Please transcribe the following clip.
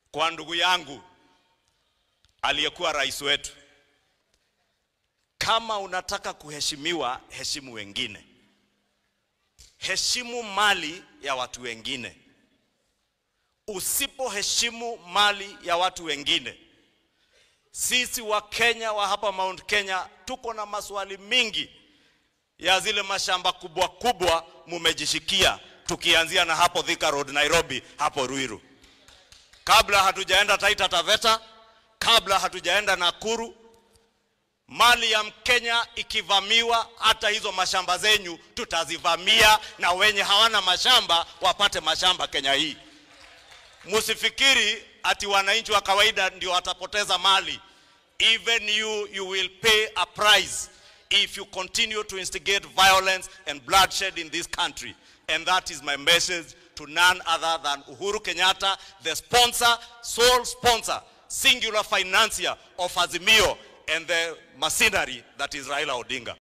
kwa ndugu yangu aliyekuwa rais wetu, kama unataka kuheshimiwa, heshimu wengine, heshimu mali ya watu wengine. Usipoheshimu mali ya watu wengine, sisi wa Kenya wa hapa Mount Kenya tuko na maswali mingi ya zile mashamba kubwa kubwa mumejishikia, tukianzia na hapo Thika Road Nairobi, hapo Ruiru, kabla hatujaenda Taita Taveta, kabla hatujaenda Nakuru. Mali ya Mkenya ikivamiwa, hata hizo mashamba zenyu tutazivamia, na wenye hawana mashamba wapate mashamba Kenya hii. Musifikiri ati wananchi wa kawaida ndio watapoteza mali. Even you, you will pay a price if you continue to instigate violence and bloodshed in this country. And that is my message to none other than Uhuru Kenyatta, the sponsor, sole sponsor, singular financier of Azimio and the machinery that is Raila Odinga.